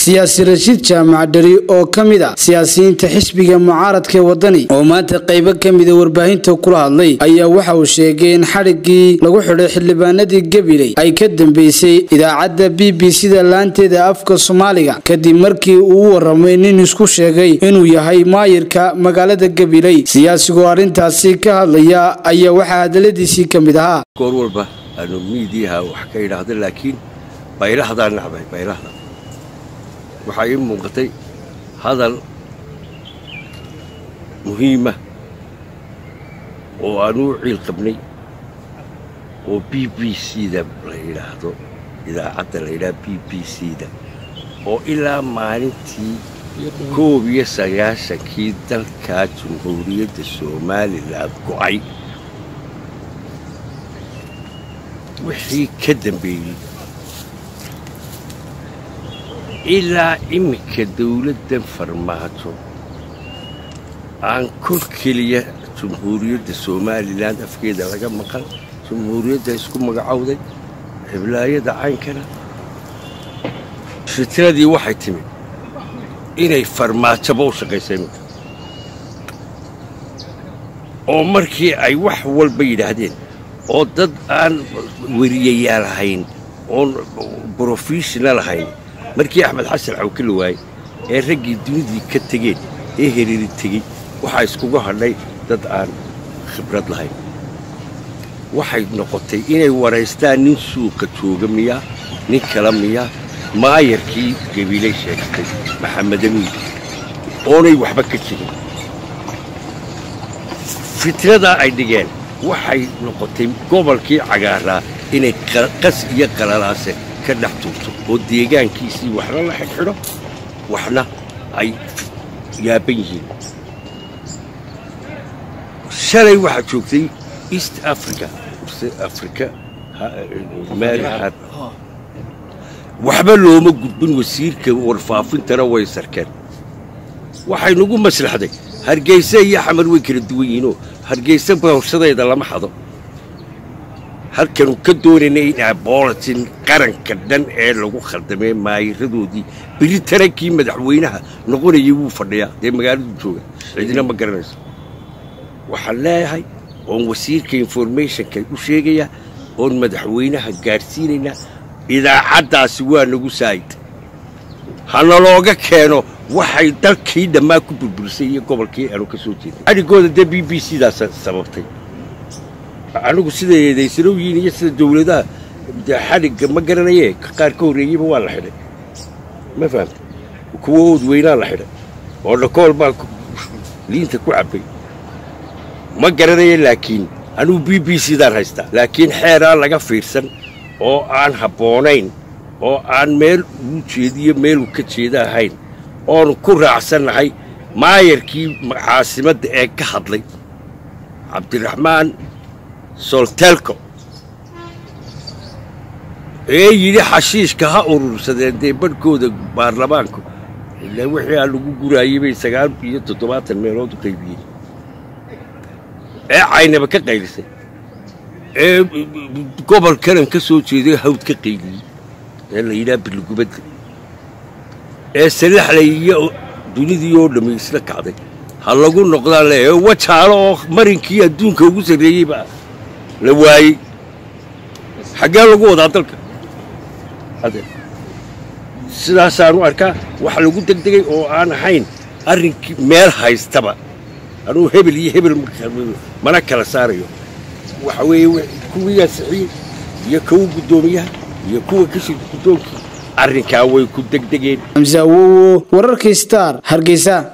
siyaasi rashiid jaamac dheri oo ka mid a siyaasiyiinta xisbiga mucaaradka ee wadani oo maanta qaybo ka mida warbaahinta kula hadlay ayaa waxa uu sheegay in xadhiggii lagu xidhay xildhibaanadii gabiley ay ka dambeysay idaacadda b b c-da laanteeda afka soomaaliga kadib markii uu u waramay nin isku sheegay inuu yahay maayirka magaalada gabiley siyaasigoo arrintaasi ka hadlaya ayaa waxaa hadaladiisii ka mid ahaa goor walba aanu miidiyaha wax ka idhaahda laakiin baylahdaa nacbay baylahda waxaa ii muuqatay hadal muhiima oo aanu u ciil qabnay oo b b c-da la yidhaahdo idaacadda la yidhaha b b c-da oo ilaa maalintii koob iyo sagaashankii dalkaa jumhuuriyadda somalilan go'ay wixii ka dambeeyey ilaa iminka dawladdan farmaajo aan kor keliya jumhuuriyadda somalilan afkeeda laga maqan jumhuuriyadda isku magacowday xiblaayada caynkana fitradii waxay timid inay farmaajoba u shaqaysa iminka oo markii ay wax walba yidhaahdeen oo dad aan weriyayaal ahayn oon brofessional ahayn markii axmed xasan cawke la waayey ee raggii dunidii ka tegeen ee heriiri tegey waxaa iskugu hadhay dad aan khibrad lahayn waxay noqotay inay waraystaan nin suuqa jooga miyaa nin kala miyaa maayarkii gabiilay sheegtay maxamed amiin oonay waxba ka jirin fitradaa ay dhigeen waxay noqotay gobolkii cagaaraa inay qas iyo qalalaase ka dhex tuurto oo deegaankiisii waxna la xidhxidho waxna ay yaaban yihiin shalay waxaa joogtay east africa africa meelaha waxba looma gudbin wasiirka warfaafintana way sarkeen waxay nagu maslaxday hargeysa iyo xamar way kala duwan yihiinoo hargeysa bawshadeeda lama xado halkanu ka doonaynay in abolatin qaranka dhan ee lagu khaldamee maayiradoodii beri tarankii madaxweynaha noqonayay wuu fadhiyaa dee magaaladu jooga cidina ma garanayso waxaan leeyahay oon wasiirka informationka u sheegayaa oon madaxweynaha gaadhsiinaynaa idaacaddaasi waa nagu saa'id hanalooga keeno waxay dalkii dhammaa ku burburisay iyo gobolkii aanu ka soo jeednay adhigooda dee b b c daas sababtay anigu sida eedaysanow yihiin iyo sida dawladaha dee xadhigga ma garanayee qaar ka horreeyeyba waa la xidhay ma fahamta kuwa oodweynaa la xidhay oo dhakool baa liinta ku cabbay ma garanaye laakiin anugu b b c daan haystaa laakiin xeeraa laga fiirsan oo aan habboonayn oo aan meel uu jeediyo meeluu ka jeeda ahayn oonu ku raacsannahay maayarkii caasimadda ee ka hadlay cabdiraxmaan soltelco ee yidhi xashiishka ha urursadeen dee badhkooda baarlamaanku ilaa wixii aan lagu guraayey bay sagaal iyo toddobaatan meelood u qaybiyey ee caynaba ka qaylisay ee gobol kalan ka soo jeeday hawd ka qayliyey ee la yidhaha birligubadda ee salaxlay iyo dunidii oo dhammi isla kacday ha lagu noqdaan le wajaalo oo marinkii adduunka ugu sarreeyeyba la waayey xaggee lagu wadaa dalka sidaasaanu arkaa wax lagu degdegay oo aan ahayn arrinkii meel haystaba anuu hebel iyo hebel mana kala saarayo waxa weeye kuwii ansixiyey iyo kuwa guddoomiyaha iyo kuwa kashirka guddoonkii arrinkaa way ku degdegeen xamse awowo wararkii star hargeysa